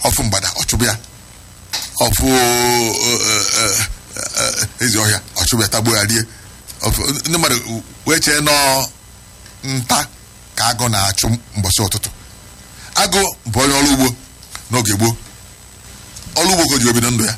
ọfụ mgbada ọchụbụ ya ọfụ ezi ọhịa ọchụbụ ya tagbuo ya rie ọfụ ndị mmadụ wee chee nọ nta ka agụ na-achụ mbọchị ụtụtụ agụ bụ onye ọrụ ugbo n'oge gboo ọrụ ugbo ka o ji obido ndụ ya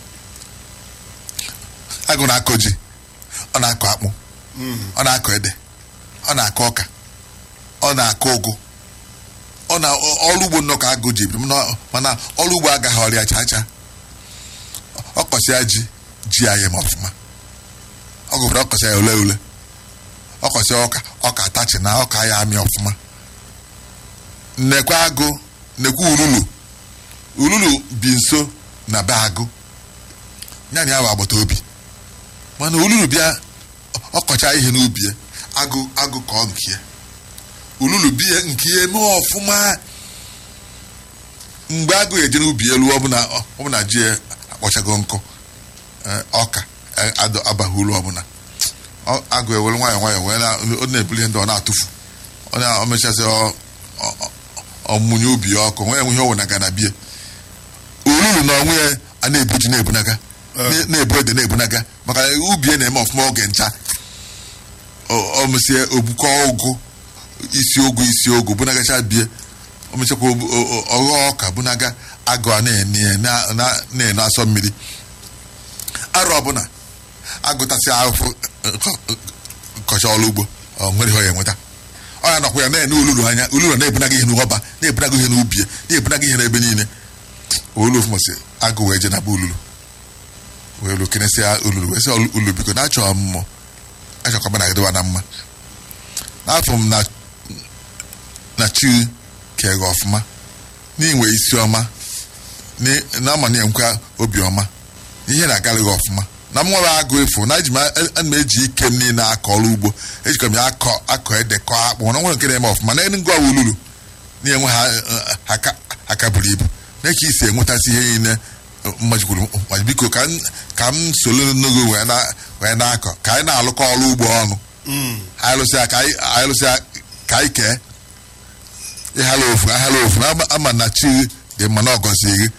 agụ na-akọ ji ọ na-akọ akpụ ọ na-akọ ede ọ na-akọ ọka ọ na-akọ ụgụ ọ na ọrụ ugbo nnọọ ka agụ ji biri mana ọrụ ugbo agaghị ọrịa chaa chaa ọ kọsịa ji ji ya yem ọfụma ọ gụbara ọkọsịa ya ule ule ọkọsịa ọka ọka atachi na ọka ya amị ọfụma nnekwe agụ nnekwe ululu ululu bi nso na be agụ nyanya ya bụ agbata obi mana ululu bịa ọkọcha ihe n'ubi ya agụ agụ kọọ nke ya ululu bie nke ya eme ọfụma mgbe agụ eje n'ubi elu ọbụla ji ya akpọchago nkụ ọka abaghị ulu ọbụla agụ ewere nwayọọ nwayọọ wee ọ na-ebuli ihe ndị ọ na-atụfu ọ mechasị ọmụnye ubi ya ọkụ nwee ihe o wenaga na bie ululu na onwe ya a na-ebuji na-ebunaga na-ebu ede na-ebunaga maka ubi ya na-eme ọfụma oge ncha ọmụsie ogbukọ ụgụ isi ogu isi ogu bunagacha bie omechakwa ọghọ ọka bunaga agụ a na-ene asọ mmiri arụ ọbụla agụtasị ahụhụ kọcha ọrụ ugbo ọ nwere ihe ọ ya enweta ọ ya nọkwa ya na-ene ululu anya ululu na-ebunaga ihe n'ọba na-ebunaga ihe n'ubi na-ebunaga ihe n'ebe niile olu ofụmasị agụ wee je na be ululu wee lu kenesịa ululu wee sị ululu biko na-achọ ọmụmụ achọkwa na gịdịwa na mma n'afọ m na chi kege ọfụma n'inwe isi ọma na ama na-enkwa obi ọma ihe na-agara gị ọfụma na m nwere agụ efu na eji ana m eji ike m niile akọ ọrụ ugbo ejikọ m ya akọ akọ ede kọ akpụ na nwere nke na-eme ọfụma na ngwa ululu na-enwe ha aka buru ibu na-eke isi enwetasị ihe niile mmajikwuru biko ka m soro n'oge wee na-akọ ka anyị na-alụkọ ọrụ ugbo ọnụ anyị lụsịa ka anyị kee ịhala ofu ahala ofu ama na chi dị mma na ọgọzi gị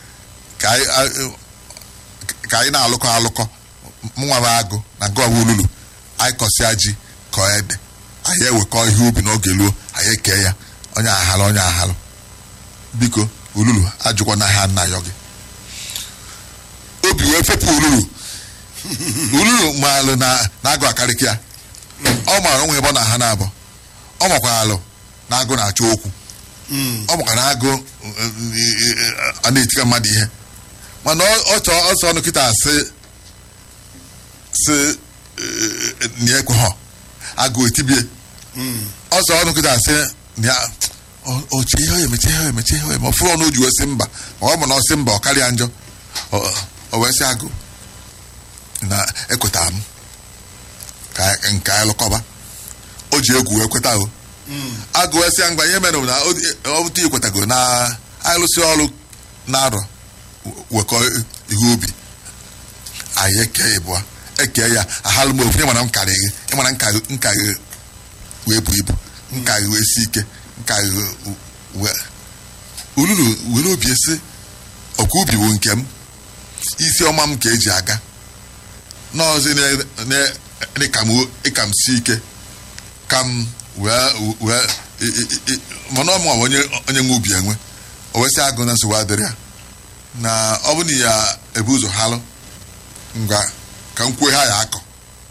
ka anyị na-alụkọ alụkọ nwa agụ na nke ọwa ululu anyị kọsịa ji kọọ ede anyị ewekọ ihe ubi n'oge luo anyị ekee ya onye ahalụ onye ahalụ biko ululu ajụkwa na ha nna yọ gị obi wee fepụ ululu ululu maalụ na-agụ akarịka ya ọ maara onwe ebe ọ na ha na-abụ ọ makwara alụ na agụ na-achọ okwu ọ makwa na agụ a na-etika mmadụ ihe mana ọ chọọ ọsọ ọnụ kịta asị si na ekweghọ agụ etibie ọsọ ọnụ kịta asị na oche ihe emeche ihe emeche ihe eme ọfụrụ ọnụ oji wee sị mba ọ bụ na ọ sị mba ọ karịa njọ o wee sị agụ na ekwetara m ka nke anyị lụkọba o ji egwu wee kweta o agụ wee sị ya mgbe ihe mere na ọ bụta ikwetago na anyị lụsị ọrụ na-arọ wekọ ihe ubi anyị eke ịbụa eke ya ahalụ m ofu ịmana m karịghị ịmana nka gị wee bụ ibu nka gị wee si ike nka gị ululu were obi esi ọkwa ubi bụ nke m isi ọma m ka eji aga n'ọzi ịka m si ike ka m wee mana ọmụ onye nwe ubi enwe o wesị agụ na nsogbu adịrị ya na ọ bụ na ya ebu ụzọ halụ ngwa ka m kwue ha ya akọ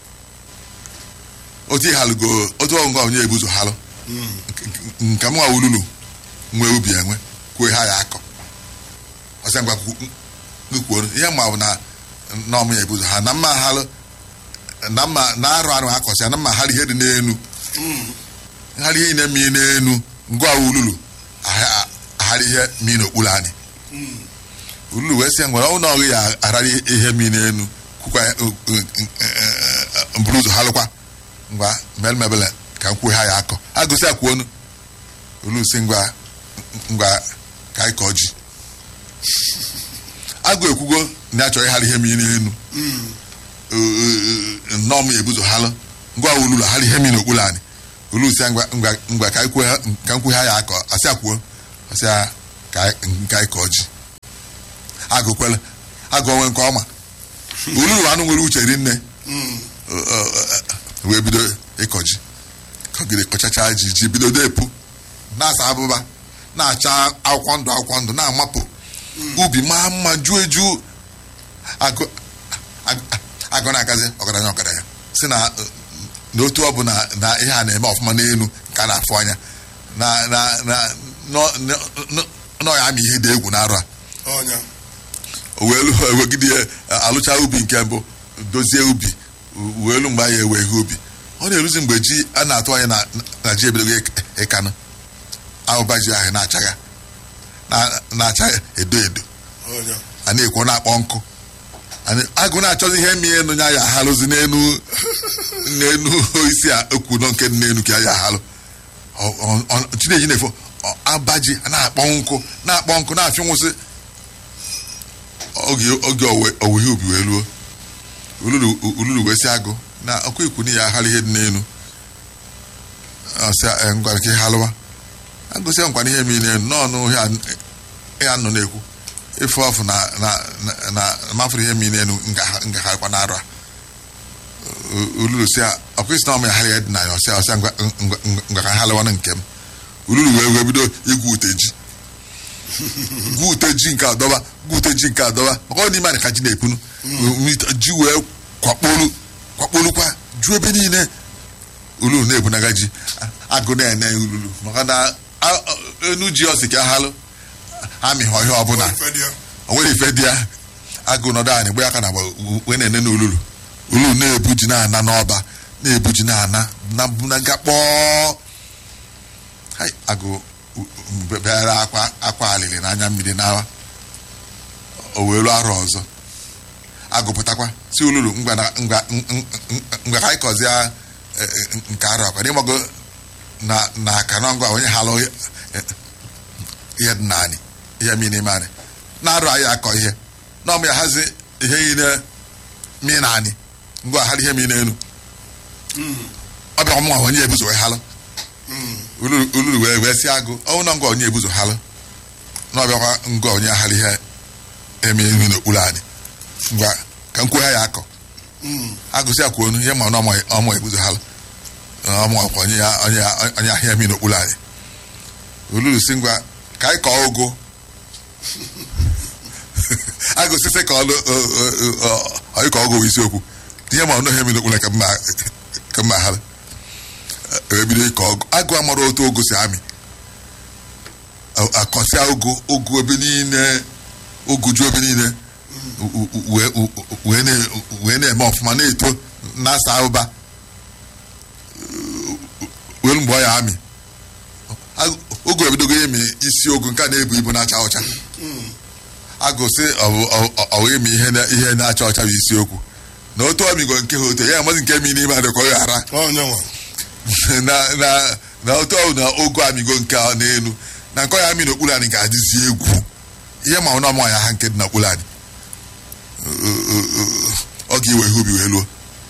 otu ịhalụgo otu ọngwa onye ebu ụzọ halụ nke m nwa ululu nwee ubi enwe kwue ha ya akọ ọsị ngwa kwuo ihe ma bụ na na ọmụ ya ebu ụzọ ha na mma halụ na mma na arụ arụ ha kọsịa na mma halụ ihe dị n'enu ngharị ihe na mmiri n'enu ngwa ululu agharị ihe mmiri n'okpuru anyị ululu wee sị ngwara ọnwụ na ọghị ya agharị ihe mmiri n'enu kwukwa mburu ụzọ ha lụkwa ngwa melmebele ka m kwuo ha ya akọ agụsị akwụ onu ululu si ngwa ngwa ka anyị kọọ ji agụ ekwugo na achọ ịghara ihe mmiri n'enu nnọọ m ebuzo halụ ngwa ululu agharị ihe mmiri n'okpuru anyị olusi ngwa ka m kwue ha ya akọ asị akwuo asị ka anyị kọọ ji agụ kwele agụ onwe nke ọma olulu anụ nwere uche rinne wee bido ịkọ ji kọgide kọchacha ji ji bido depu na-asa abụba na-acha akwụkwọ ndụ akwụkwọ ndụ na-amapụ ubi maa mma juo eju agụ ag- agụ na-agazi ọgaranya ọgaranya si na n'otu ọ bụ na na ihe a na-eme ọfụma n'elu ka a na-afụ anya na na na nọ- nọ- nọ- nọ ya ama ihe dị egwu na-arụ a ọnya o wee lụ ewegide ya alụcha ubi nke mbụ dozie ubi wee elu mgbe anyị ewe ihe ubi ọ na-eruzi mgbe ji a na-atụ anya na na ji ebidogo ịk- ịkanụ ahụba ji ahụ na-achagha na- na-acha edo edo ọnya a na-ekwo na-akpọ nkụ Anyị- agụ na-achọzi ihe mi enu ya ya ahalụzi n'enu n'enu isi a okwu nọ nke dị n'enu ka ya ahalụ Ọ- ọ- ọ- chineji na-efo ọ- abaji a na-akpọ nkụ na-akpọ nkụ na-afị nwụsị oge oge owe- owuwe ihe ubi wee ruo ululu ululu wee si agụ na ọkụ ikwu ya ahalụ ihe dị n'enu ọsị "Eh, ngwa nke halụwa agụsịa nkwana ihe mi n'enu n'ọnụ ya nọ na-ekwu ife ọfụ na na na na mafụrụ ihe mmiri n'elu ngagharịkwa n'arụ a ululu si ọkụisi na ọmụ ya harịa dị na ya ọsịa ọsịa ngwa ngwa- ngwa ka halịwanụ nke m ululu wee wee bido igwu ute ji gwu ute ji nke adọba gwu ute ji nke adọba maka ọ n'ime anyị ka ji na-epunu ji wee kwakpolu kwakpolukwa ju ebe niile ululu na-ebunaga ji agụ na-ene ululu maka na a- a- enu ji ọsị ka halụ amịghị ọhịa ọbụla ife dị ya o nwere ife dị ya agụ nọdụ anyị gbe aka na agba wee na-ene n'olulu olulu na-ebu ji na-ana n'ọba na-ebu ji na-ana na bunaga kpọọ Hai, agụ bịara akwa akwa alili n'anya mmiri n'awa o wee lụọ arọ ọzọ agụpụtakwa si olulu ngwa na- ngwa ng- ng- ng- ngwa ka anyị kọzie eh, eh, nke arọ akwa n'ịgbago na na aka na ngwa onye halụ eh, ihe dị naanị ihe mi n'ime anyị na-arụ anyị akọ ihe na ọmụ ya hazi ihe niile mi naanị ngwa hara ihe mi n'elu ọ bịa ọmụnwa onye ebuzo wee halụ ululu ululu wee wee si agụ ọnwụ na ngwa onye ebuzo halụ na ọbịakwa ngwa onye hara ihe eme elu n'okpuru anyị ngwa ka nkwu ya akọ agụsị akwụ onu ihe ma na ọmụ ọmụ ebuzo halụ ọmụ ọkwa onye ya onye ya onye ahịa mi n'okpuru anyị olulu si ngwa ka anyị kọọ ụgụ agụsịsị ka ọlụ anyị kọọ ụgụ bụ isiokwu ihe ma ọnụ ihe mi n'okpuru ka mma ka mma ha ebido ịkọ ọgụ agụ amara otu ụgụ si amị A- akọsịa ụgụ ụgụ ebe niile ụgụ ju ebe niile u- u- wee u- wee na- wee na-eme ọfụma na-eto na-asa ụba welu mgbe ọ ya amị Agụ- ogu ebidogo imi isi ogu nke a na-ebu ibu na-acha ọcha agụsị ọwụ imi ihe na- ihe na-acha ọcha bụ isiokwu na otu ọmigo nke ha otu ya amazi nke mi n'ime adịkọ ya ara ọnya nwa na na na otu ọwụ na ogu amigo nke a n'elu na nke ọ ya mi n'okpuru anyị ga-adịzi egwu ihe ma ọ na ya ha nke dị n'okpuru anyị ọ ga-iwe ihe ubi wee luo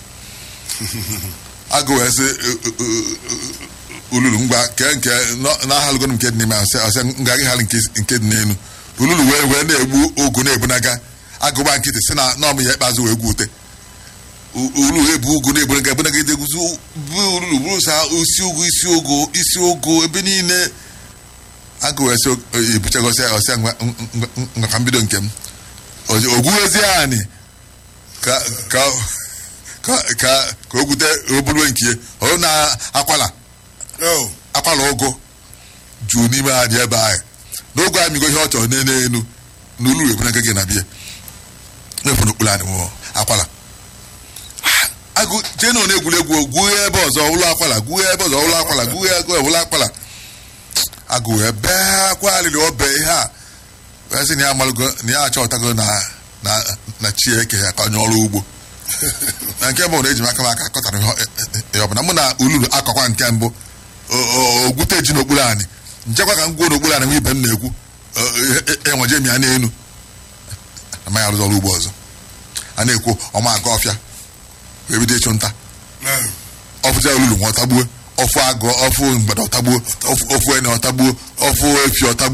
agụ wee sị ululu ngwa kee nke na-ahalụgonu nke dị n'ime ahụ ọsị nga gị halụ nke dị n'elu ululu wee wee na-egbu ogu na-ebunaga agụba nkịtị si na n'ọmụ ya ikpeazụ wee gwute ululu ebu ugu na-ebunaga ebunaga edegwuzi bụ ululu bụrụ sa isi ogu isi ogu isi ogu ebe niile agụ wee sị ebuchagosi ya ọsịa ngwa ngwa- ngwa ka mbido nke m ogwuwezie anyị ka ka ka ka ka o gwute oburu nkie ọ na akwala o akwala ụgụ juu n'ime anyị ebe anyị n'oge amigo ihe ọ chọrọ n'elu elu na olu ebu na gị na bie n'efu n'okpuru anyị nwụọ akwala agụ jee na ọ na-egwuregwu gwuo ebe ọzọ ụlọ akwala gwuo ebe ọzọ ụlọ akwala gwuo ego ụlọ akwala agụ wee bee akwa alịrị ọbe ihe a wee sị na ya amalụgo na ya achọtago na na na chi eke ya ka onye ọrụ ugbo na nke mbụ na eji m aka m aka akọtara ihe ọbụla mụ na ululu akọkwa nke mbụ o- o- ogwute ji n'okpuru anyị nchekwa ka m gwuo n'okpuru anyị nwa ibe m na-ekwu enweje m ya n'elu amaghị arụzi ọrụ ugbo ọzọ a na-ekwu ọma aga ọfịa wee bido ịchụ nta na ọfụja olulu nwa ọtagbuo ọfụ agụ ọfụ mgbada ọtagbuo ọfụ- ọfụ ene ọtagbuo ọfụ efi ọtagbuo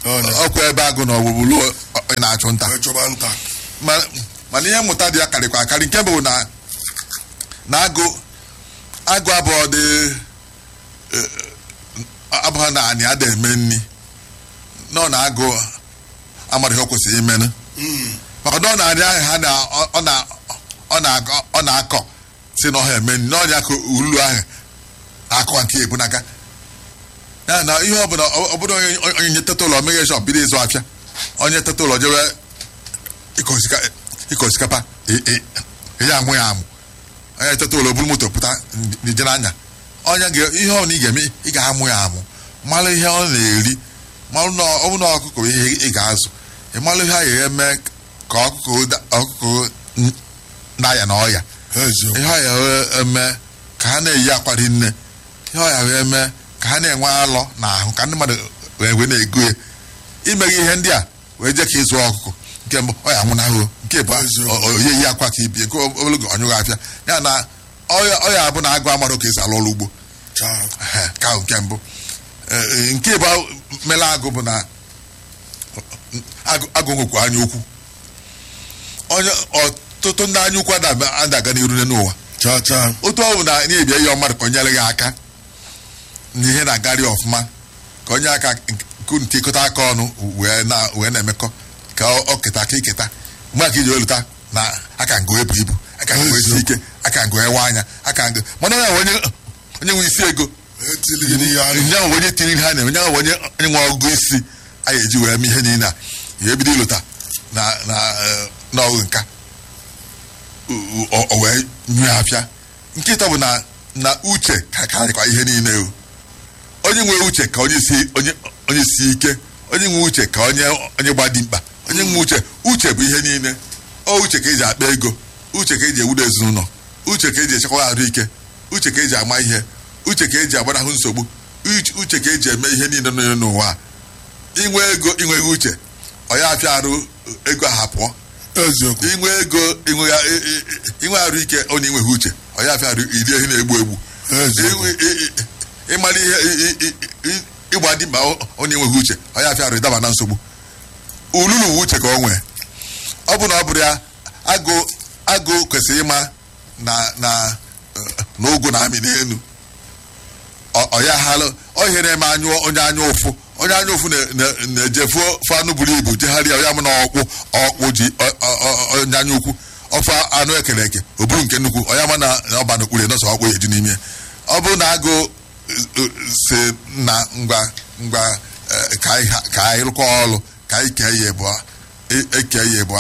Ọnya. ọkwa ebe agụ na ọgbụgbulu onye na-achụ nta wee chọba nta Ma- mana ihe mmụta dị ya karịkwa akarị nke bụ na na agụ agụ abụọ dị eh, abụọ na anị ada eme nri nọ na agụ amara ihe o kwesịrị imenụ maka na ọ na-arị ahụ ha na ọ na ọ na-akọ ọ na-akọ si na ọha eme nri n'ọnya ka ulu ahụ akọ nke ebunaga ya na ihe ọbụla ọbụla onye onye nye teta ụlọ meghe shọp bido ịzụ afịa onye teta ụlọ jewe ịkọ osika- ịkọ osikapa ị- ị- ya amụ ya amụ onye teta ụlọ buru moto pụta n'ije n'anya onye ga ihe ọ na ị ga-eme ị ga-amụ ya amụ mara ihe ọ na-eri mara na ọ bụ na ọkụkọ bụ ihe ị ga-azụ ị mara ihe a ga-eme ka ọkụkọ da- ọkụkọ n- na-aya na ọya eziokwu ihe ọya wee eme ka ha na-eyi akwa rinne ihe ọya wee eme ka ha na-enwe alọ na ahụ ka ndị mmadụ wee wee na-ego ya imeghị ihe ndị a wee jee ka ịzụ ọkụkọ nke mbụ ọya nwụnahụ nke bụ Eziokwu. oye yi akwa ka ibie nke ogologo ọnyụghị afịa ya na ọya ọya abụ na agụ amarụ ka esi alụ ọrụ ugbo chaa Ehe, ka ahụ nke mbụ Ee, nke bụ mere agụ bụ na agụ agụ nwekwa anya ukwu onye ọtụtụ ndị anya ukwu ada- adaga n'iru n'ụwa chaa chaa otu ọ bụ na ị na-ebia ihe mmadụ ka o nyere gị aka na ihe na-agarị ọfụma ka onye aka nke ntikọta aka ọnụ wee na- wee na-emekọ ka ọ ọ keta aka iketa mgbe aka iji oluta na aka ngo ebu ibu aka ngo esi ike aka ngo ewe anya aka ngo mana onye ahụ onye onye nwe isi ego etili gị n'ihe anụ onye ahụ onye tiri ihe a na onye ahụ onye onye nwe ọgụgụ isi a ga-eji wee mee ihe niile a ya ebido ịlụta na na eh, n'ọgụ nka o- o o wee nyue afịa nkịta bụ na na uche ka karịkwa ihe niile o onye nwe uche ka onye si onye onye si ike onye nwe uche ka onye onye gba dimkpa onye nwe uche uche bụ ihe niile ọ uche ka eji akpa ego uche ka eji ewudo ezinụlọ uche ka eji echekwa ahụike uche ka eji ama ihe uche ka eji agbanahụ nsogbu uche- uche ka eji eme ihe niile nọ n'ụwa a. inwe ego inweghị uche ọ ya afịa arụ ego aha pụọ eziokwu inwe ego inwe i- i- i- inwe arụ ike onye inweghị uche ọ ya afịa arụ iri ehi na-egbu egbu eziokwu Inwe- i- i- ịmara ihe i- i- i- ịgba dimkpa onye enweghị uche ọ ya afịa arụ ịdaba na nsogbu ululu uwe uche ka o nwee ọ bụ na ọ bụrụ ya agụ agụ kwesịrị ịma na na na ụgụ na amị n'elu Ọ- ọ ya halụ ọ ihe na-eme anyụ onye anya ụfụ onye anya ụfụ na- na- na-ejefu ofe anụ buru ibu jegharịa ya mụ na ọkpụ ọkpụ ji ọ- ọ- ọ- onye anya ukwu ofe anụ ekere eke o buru nke nnukwu ọ ya ma na na ọba n'okpuru nọsọ ọkpụ ya eju n'ime ya. ọ bụrụ na agụ eh, eh, si na ngwa ngwa eh, ka anyị ha- ka anyị rụkọ ọrụ ka anyị kee ya ịbụa e- eke ya ịbụa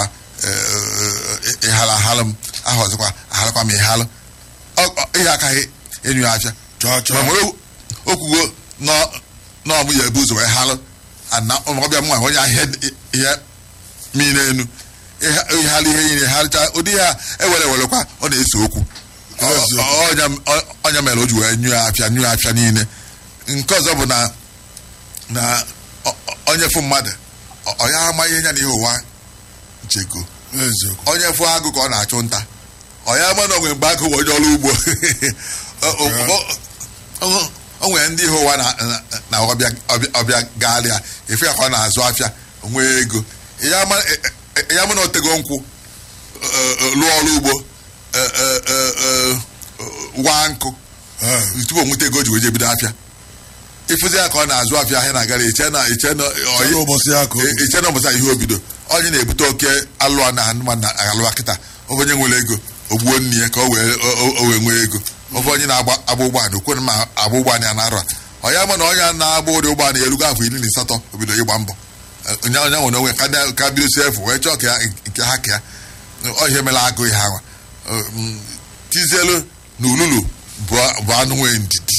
ịhala ahalụ m aha ọzọkwa ahalụkwa m ịhalụ Ọ- ọ- ihe akaghị enyu ya afịa chaa ma chaa nwere okwugo n'ọmụ ya ebu ụzọ wee halụ ana ọbịa mma onye ahịa ihe mmiri enu ịhalụ ihe niile halụcha ụdị ya ewere ewerekwa ọ na-ese okwu Eziokwu. Ọ- ọnya- ọ- ọnya mere o ji wee nyụọ afịa nyụọ afịa niile nke ọzọ bụ na na ọ- ọ- onye fụ mmadụ ọ- ọ ya ama ihe nya na ihe ụwa jego eziokwu onye fụ agụ ka ọ na-achụ nta ọ ya ama na onwe mgbe agụ bụ onye ọrụ ugbo O- o- o- o- o nwere ndị ihe ụwa na- na- na ọbịa ọbịa- ọbịa gaalịa efe ya ka ọ na-azụ afịa nwee ego ya ama e- e- ya ama na otego nkwụ e- e- lụọ ọrụ ugbo e- e- e- e- waa nkụ Ee, tupu o nweta ego o ji wee je bido afịa ịfụzi ya ka ọ na-azụ afịa ahịa na-agara iche na iche na site n'ụbọchị ya ka o E- iche na ụbọchị ihe obido onye na-ebute oke alụọ na anụmanụ na alụwa kịta ofe onye nwere ego ogbuo nne ya ka o wee o- o- o wee nwee ego ofe onye na-agba agba ụgbọala okwe ma agba ụgbọala ya na-arụ a ọ ya ma na onye na-agba ụdị ụgbọala ya erugo afọ iri na asatọ obido ịgba mbọ Eh, onye onye nwere onwe ka na- ka bidosi efu wee chọọ ka ya nke ha ka ya ọ ihe mere agụ ihe anwa Eh, mm, tizielu na ululu bụ bụ anụ nwee ndidi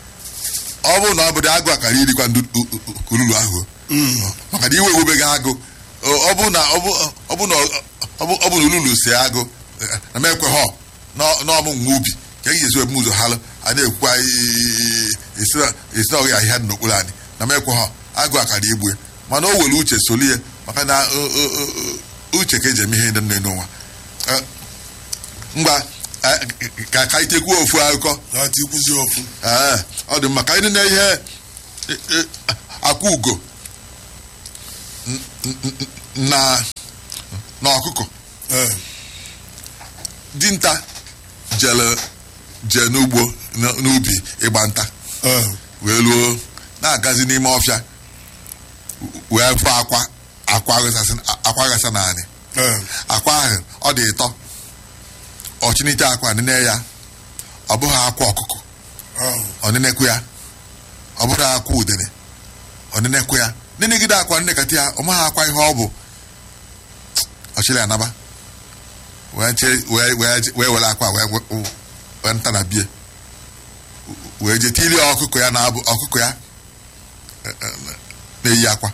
ọ bụrụ na ọ bụrụ agụ akara irikwa ndị u- u- u- ululu ahụ maka na iwe ewubeghị agụ ọ ọ bụ na ọ bụ ọ bụ na ọ bụ ọ bụ na ululu si agụ eh, na m ekwe họ n'ọmụ nwa ubi ka e ga-esi ebu ụzọ halụ a na-ekwukwa i- i- esi na esi na ọghị ahịhịa dị n'okpuru anyị na m ekwe họ agụ akara igbu ya mana o were uche soli ya maka na o- o- o- o- uche ka eji eme ihe ndị nne n'ụwa Eh, ngwa eh, ka ka anyị tekwuo ofu akụkọ ya tikwuzi ofu Ee, ọ dị mma ka anyị na ihe e- e- akwa ugo na na ọkụkọ ee dinta jere jee n'ugbo n- n'ubi ịgba nta ee wee luo na-agazi n'ime ọfịa wee fụ akwa akwa ghasasị akwa ghasa naanị ee akwa ahụ ọ dị ịtọ ọchịnịte akwa nene ya ọ bụghị akwa ọkụkọ ahụ ọnịnekwu ya ọ bụrụ akwa udene ọnịnekwu ya nenegide akwa nnekata ya ọ maghị akwa ihe ọ bụ ọchịrị anaba wee che- wee wee wee were akwa wee wee- wee nta na bie wee je tilie ọkụkọ ya na-abụ ọkụkọ ya eh, eh, na-eyi akwa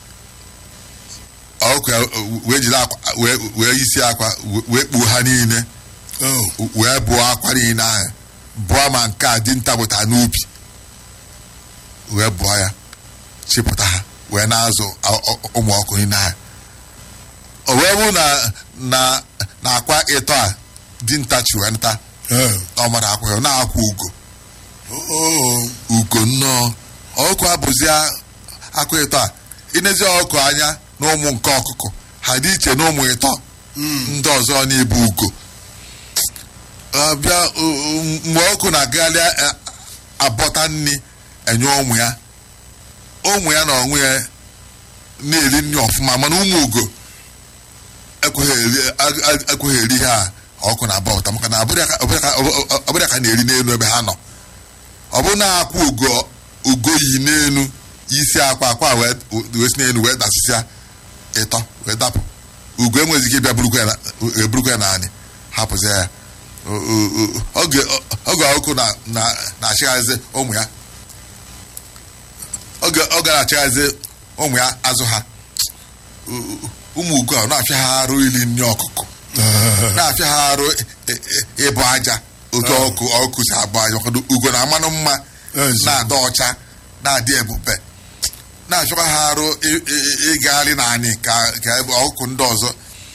ọkụkọ ya eh, wee jide akwa wee wee isi akwa wee kpuo ha niile oh wee bụọ akwa niile ahụ bụọ ma nke a dinta pụta n'ubi wee bụọ ya chịpụta ha wee na-azụ a- ọ- ụmụ ọkụ niile ahụ o wee bụrụ na na na akwa ịtọ a dinta chi wee nta ee ọ mara akwa ya ọ na-akwa ugo oh ugo nnọọ ọkụkọ abụzi akwa ịtọ a inezi ọkụkọ anya na ụmụ nke ọkụkọ ha dị iche na ụmụ ịtọ ndị ọzọ na-ebu ugo abịa o- o- mgbe ọkụ na-agagharị a- abọta nri enye ụmụ ya ụmụ ya na onwe ya na-eri nri ọfụma mana ụmụ ugo ekweghị eri- a- a- ekweghị eri ha ọkụ na-aba ụta maka na ọbụrụ ya ka- ọbụrụ ya ka- ọbụrụ ya ka na-eri n'elu ebe ha nọ ọ bụrụ na akwa ugo ugo yi n'elu isi akwa akwa wee wee si n'elu wee dasịsịa ịtọ wee dapụ ugo enweghịzi ike ịbịa burukwa ya na- eburukwa ya naanị hapụzie ya O- o- o- oge oge ọkụ na na na-achịghazi ụmụ ya oge oge na-achịghazi ụmụ ya azụ ha O- o- ụmụ ugo a na-afịa ha arụ ili nri ọkụkọ na-afịa ha arụ ị- ị- ịbụ aja otu ọkụ ọkụ si abụ aja maka na ugo na amanụ mma Ezi. na-adị ọcha na-adị ebube na-afịakwa ha arụ ị- ị- ịgagharị naanị ka ka ebe ọkụkụ ndị ọzọ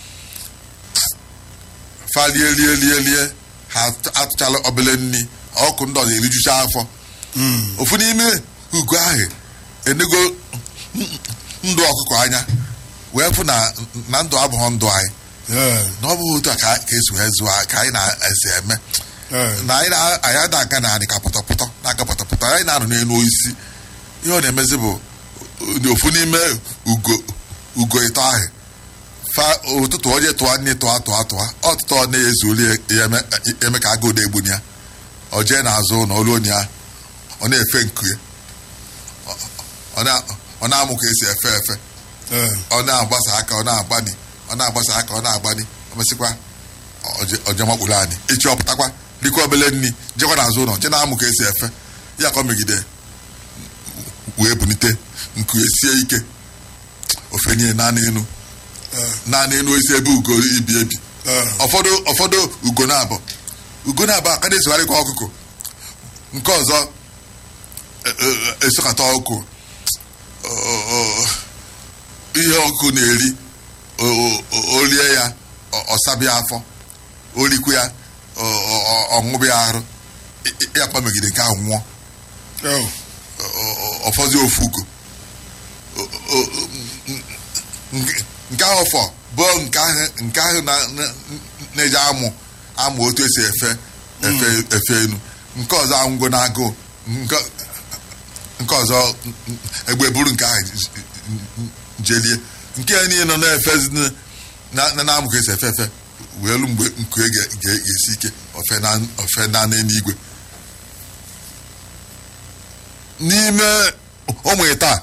fa lie lie lie lie ha atụ- atụchala obele nri ọkụkụ ndị ọzọ erijucha afọ ofu n'ime ugo ahụ enego ndụ ọkụkọ anya wee fụ na na ndụ abụghị ndụ anyị ee na ọ bụghị otu a ka ka esi wee zụọ ka anyị na-esi eme ee na anyị na- anyị na-aga naanị ka pọtọpọtọ na-aga pọtọpọtọ anyị na-anọ n'elu osisi ihe ọ na-emezi bụ uh, ofu n'ime ugo ugo ịtọ ahụ fa ụtụtụ onye tụọ nne tụọ tụọ tụọ ọtụtụ ọ na-ezu ori ya eme- eme ka agụụ na-egbuni ya ọ jee n'azụ na olu onye ya ọ na-efe nku ya Ọ- ọ na- ọ na-amụ ka esi efe efe ee ọ na-agbasa aka ọ na-agbani ọ na-agbasa aka ọ na-agbani ọ mesịkwa ọje makpụrụ anyị echi ọ pụtakwa rikwa obele nri jekwa n'azụ ụlọ je na-amụ ka esi efe ya ka ọ megide wee bunite nku esie ike ofe niile naanị enu ee naanị enu esi ebe ugo ibi ebi ee ụfọdụ ụfọdụ ugo na-abụ ugo na-abụ aka na-esogharịkwa ọkụkọ nke ọzọ e- e- esokata ọkụkọ Ọ- ọ- ihe ọkụkọ na-eri o- o- o- o rie ya ọ- ọ sabịa afọ o rikwu ya ọ- ọ- ọ- ọ ṅụbịa arụ ị- ị- ya kpamegide nke ahụ nwụọ oh Ọ- ọ- ọfọzi ofu ugo O- o- o- nke- nke ahụ fọ bụ nke ahụ nke ahụ na- na- na-eji amụ amụ otu esi efe efe efe enu nke ọzọ angwo na agụụ nke nke ọzọ egbe buru nke ahụ j- j- jelie nke ya niile nọ na-efezi na na- na-amụ ka esi efe efe wee lu mgbe nku ga- ga- ga-esi ike ofe na ofe na n'eluigwe n'ime ụmụ taa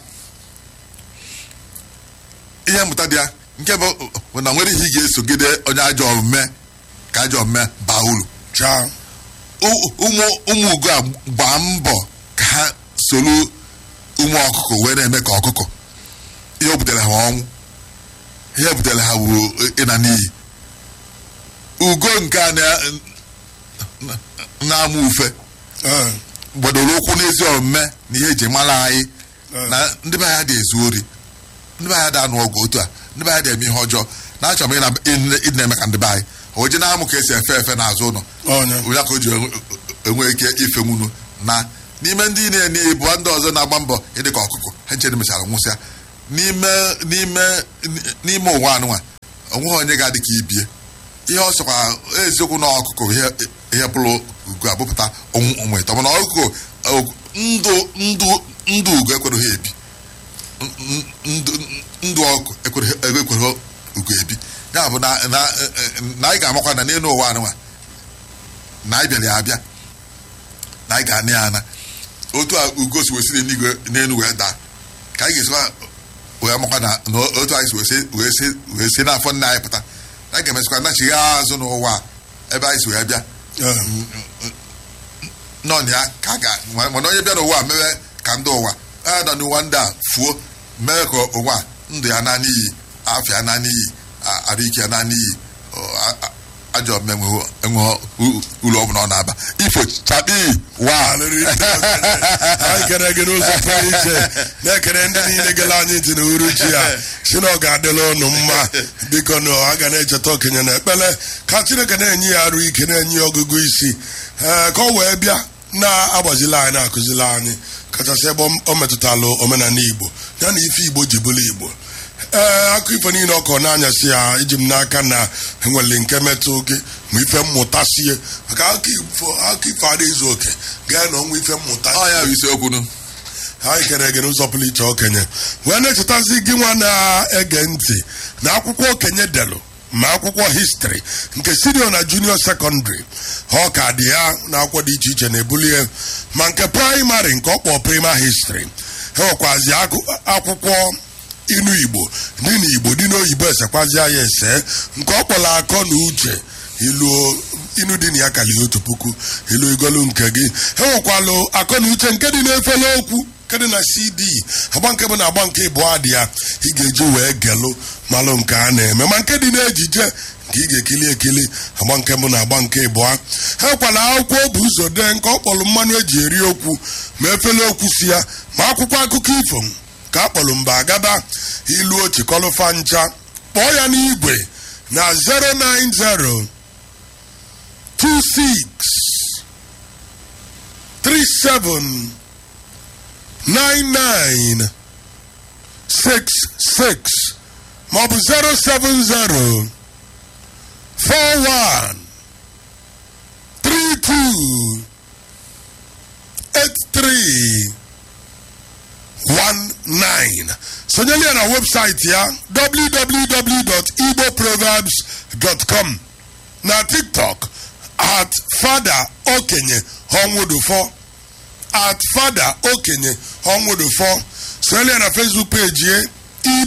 ihe mmụta dị ya nke bụ bụ na nwere ihe ị ga-esogide onye ajọ omume ka ajọ omume baa uru chaa U- ụmụ ụmụ ugo a gbaa mbọ ka ha soro ụmụ ọkụkọ wee na-eme ka ọkụkọ ihe o butere ha ọnwụ ihe butere ha bụ ịna n'iyi ugo nke a na- na- na-amụ ufe ee gbadoro ụkwụ n'ezi omume na ihe eji mara anyị Ee. na ndị be anyị dị ezu ori ndị be anyị dị anụ ọgụ otu a ndị be anyị dị eme ihe ọjọọ na-achọ m ịna- ịna- ịdị na-eme ka ndị be anyị o je na-amụ ka esi efe efe n'azụ ụlọ onye onye ka o ji enwe- enwe ike ife nwunu na n'ime ndị na-enye ibu ndị ọzọ na-agba mbọ ịdị ka ọkụkọ ha nchere mechara nwụsịa n'ime n'ime n'ime ụwa anụnwa onweghị onye ga-adị ka ibie ihe ọ sọkwa eziokwu na ọkụkọ ihe ihe pụrụ ugo abụpụta onwe onwe ịtọ mana ọkụkọ ọ- ndụ ndụ ndụ ugo ekwereghị ebi N- ndụ ndụ ọkụ ekwereghị ekwereghị ugo ebi ya bụ na na na anyị ga-amakwa na n'elu ụwa anụnwa na anyị bịara ya abịa na anyị ga-ana ya ana otu a ugo si wesiri n'igwe n'elu wee daa ka anyị ga-esikwa wee makwa na na otu anyị si wee si- wee si wee si n'afọ nna anyị pụta na anyị ga-emesikwa nachigha azụ n'ụwa a, ebe anyị si wee bịa Eh, nọ na ya ka a ga mana onye bịa n'ụwa a mewe ka ndị ụwa a nọ n'ụwa ndị a fuo mee ka ụwa a, ndụ ya na n'iyi afọ ya na n'iyi a- arụ ike ya na n'iyi ọ, a- a- ajọ omume enwe ụlọ ọbụla ọ na-aba ifo chapi wa alịrị ndị okenye. anyị kere gị n'ụzọ pụrụ iche na-ekere ndị niile gere anyị ntị na uruchi ya si na ọ ga-adịla ụnụ mma biko na a ga na-echeta okenye na ekpele ka chineke na-enye ya arụ ike na-enye ya ọgụgụ isi ee ka ọ wee bịa na-agbazila anyị na-akụzili anyị kachasị ebe o metụtalụ omenala igbo ya na ife igbo ji bụrụ igbo ee akụ ifo niile ọkọ na-anyasị ya iji m n'aka na enwere nke metụ gị ma ife mmụta sie maka akụ ifo akụ ifo adịghị ezu oke gaa na ọnwa ife mmụta ọ ya bụ isiokwu nụ anyị kere gị n'ụzọ pụrụ iche okenye wee na-echetazi gị nwa na-ege ntị na akwụkwọ okenye delụ ma akwụkwọ histri nke sinio na junior secondary ọ ka dị ya na akwụkwọ dị iche iche na-ebulie ma nke praịmarị nke ọkpọ prima histri enwekwazi akụ- akwụkwọ inu igbo dị na igbo dị n'oyibo esekwazi ya ese nke ọ kpọrọ akọ na uche ilu inu dị na ya karịrị otu puku ilu igolu nke gị enwekwalụ akọ na uche nke dị n'efere okwu nke dị na cd agba nke bụ na agba nke ịbụọ dị ya ị ga-eji wee gelụ malụ nke a na-eme ma nke dị n'ejije nke ị ga-ekili ekili agba nke bụ na agba nke ịbụọ enwekwala akwụkwọ bụ ụzọ dee nke ọ kpọrọ mmanụ eji eri okwu ma efere okwu si ya ma akwụkwọ akụkọ ifo ka akpọrọ mba agaba ilu ochikọlụfa ncha kpọọ ya n'igwe na 090 26 37 99 66 maọbụ 070 41 32 83 19 sonyeli ya na webụsaịtị ya www.igboproverbs.com na tiktok at fada okenye ọnwụdụfọ at fada okenye ọnwụdụfọ sonyeli ya na facebook page ye